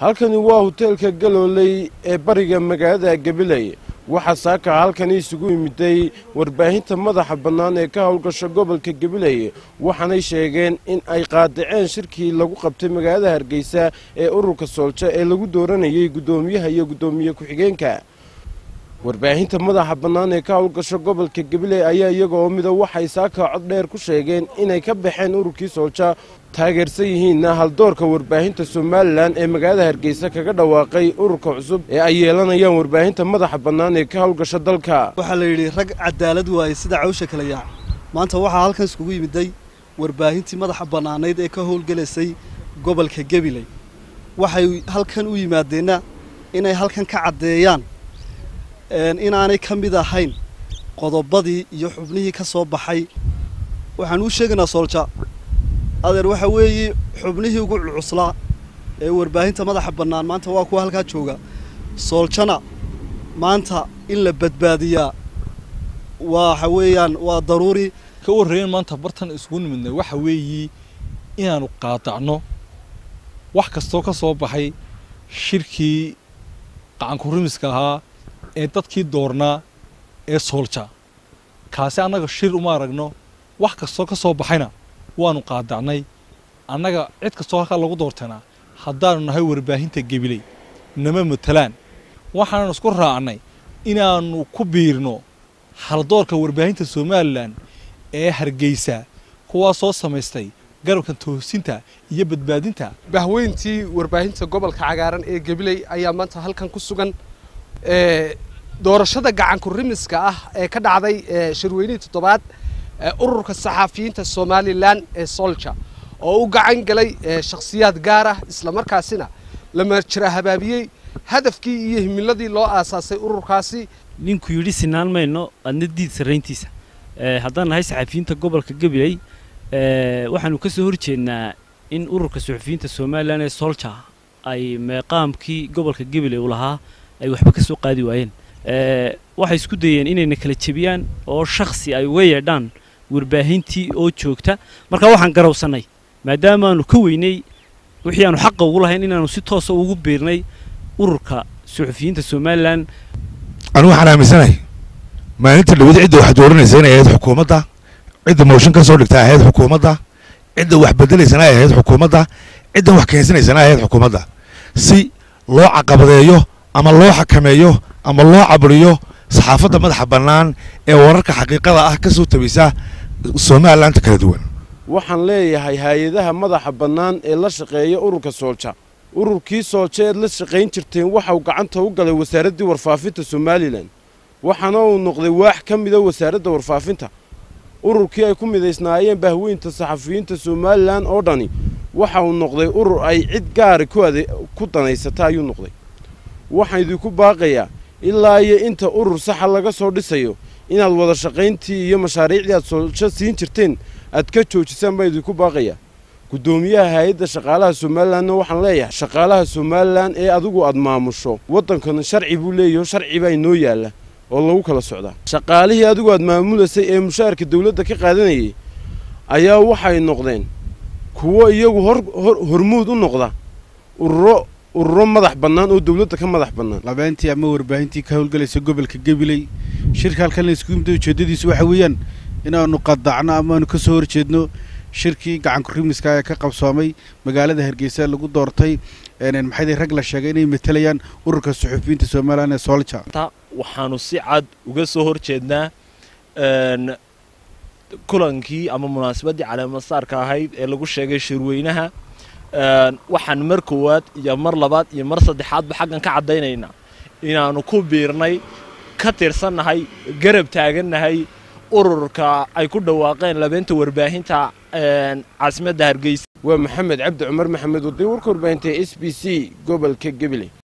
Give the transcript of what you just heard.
halkani waa hoteelka galooley ee bariga magaalada gabiley waxaa saaka halkani isugu yimiday warbaahinta madaxa bannaan ee ka howlgasha gobolka gabiley waxaanay sheegeen in ay qaadaceen shirkii lagu qabtay magaalada hargeysa ee ururka soolja ee lagu dooranayay guddoomiyaha iyo guddoomiye ku-xigeenka warbaahinta madaxa bannaan ee ka howlgasha gobolka gabiley ayaa iyagoo mida waxay saaka cod dheer ku sheegeen inay ka baxeen ururkii soolja taageersan yihiinna haldoorka warbaahinta somalilan ee magaalada hargeysa kaga dhawaaqay ururka cusub ee ay yeelanayaan warbaahinta madaxa bannaan ee ka howlgasha dalka waxaa la yidhi rag cadaalad waaye sida cawsha kala yaac maanta waxaa halkan iskugu yimiday warbaahintii madaxa bannaanayd ee ka howlgelaysay gobolka gabiley waxay halkan u yimaadeenna inay halkan ka caddeeyaan inaanay ka mid ahayn qodobadii iyo xubnihii ka soo baxay waxaan uu sheegaynaa soolja adeer waxa weeye xubnihii ugu culcuslaa ee warbaahinta madaxa bannaan maanta waa kuwa halkaa jooga sooljana maanta in la badbaadiyaa waxa weeyaan waa daruuri ka warreeyan maanta bartan isugu nimidnay waxa weeye inaannu qaadacno wax kastoo ka soo baxay shirkii qacankurimiska ahaa ee dadkii doornaa ee soolja kaasi annaga shir uma aragno wax kastoo ka soo baxayna waannu qaadacnay annaga cid kastoo halkaa lagu doortanaa haddaannu nahay warbaahinta gebiley nama matalaan waxaannu isku raacnay inaannu ku biirno haldoorka warbaahinta somalilan ee hargeysa kuwaa soo samaystay garabka toosinta iyo badbaadinta bahweyntii warbaahinta gobolka cagaaran ee gabiley ayaa maanta halkan ku sugan doorashada gacanku rimiska ah ee ka dhacday shirweynihii toddobaad ururka saxaafiyiinta somalilan ee solja oo u gacan galay shakhsiyaad gaar ah islamarkaasina la marjira habaabiyey hadafkii iyo himiladii loo aasaasay ururkaasi ninkuu yidhi sinaan mayno adna diid sarrayntiisa haddaan nahay saxaafiyiinta gobolka gabiley waxaanu ka soo horjeednaa in ururka saxafiyiinta somalilan ee solja ay meeqaamkii gobolka gabiley u lahaa ay waxba ka soo qaadi waayeen waxay isku dayeen inayna kala jebiyaan oo shakhsi ay uga yeedhaan warbaahintii oo joogta marka waxaan garowsannay maadaamaanu ka weynay wixii aanu xaqa ugu lahayn inaanu si toosa ugu biirnay ururka suxufiyiinta somalilan anu waxaan aaminsanahay maalinta dhawada cidda wax dooranaysa inay ahayd xukuumadda cidda mooshin ka soo dhigta ahayd xukuumadda cidda wax bedelaysana ay ahayd xukuumadda ciddan wax keensanaysana ay ahayd xukuumadda si loo caqabadeeyo ama loo xakameeyo ama loo caburiyo saxaafadda madaxa bannaan ee wararka xaqiiqada ah ka soo tabisa somalilaanta kala duwan waxaan leeyahay hay-adaha madaxa bannaan ee la shaqeeya ururka soolja ururkii soolja eed la shaqayn jirteen waxauu gacanta u galay wasaaraddii warfaafinta somalilan waxaana uu noqday waax ka mida wasaaradda warfaafinta ururkii ay ku midaysnaayeen bahweynta saxafiyiinta somalilan oo dhani waxa uu noqday urur ay cid gaari ku danaysata ayuu noqday waxaan idinku baaqayaa ilaa iyo inta urur saxa laga soo dhisayo inaad wada shaqayntii iyo mashaariicdii aad soolsho siin jirteen aad ka joojisaan baan idinku baaqayaa guddoomiyaha hay-adda shaqaalaha somalilanna waxaan leeyahay shaqaalaha somalilan ee adigu aad maamusho waddankana sharci buu leeyaho sharci baa inoo yaalla oo lagu kala socdaa shaqaalihii adigu aad maamulaysay ee mushaarka dawladda ka qaadanayay ayaa waxay noqdeen kuwo iyagu hormuud u noqda ururo ururo madax bannaan oo dawladda ka madax bannaan labeentii ama warbaahintii ka howlgalaysa gobolka gabiley shirka halkan la isku yimida ujeeddadiisu waxa weeyaan inaannu qadacno amaanu ka soo horjeedno shirkii gacankurimiska ee ka qabsoomay magaalada hargeysa lagu doortay maxay rag la sheegay inay matalayaan ururka suxufiyiinta somalilan ee solja waxaanu si cad uga soo horjeednaa kulankii ama munaasabaddii caleemasaarka ahayd ee lagu sheegay shirweynaha waxaan mar koowaad iyo mar labaad iyo mar saddexaadba xaggan ka caddaynaynaa inaannu ku biirnay ka tirsannahay garab taagannahay ururka ay ku dhawaaqeen labeenta warbaahinta caasimadda hargeysa waa maxamed cabdi cumar maxamed waday warka warbaahinta s b c gobolka gabiley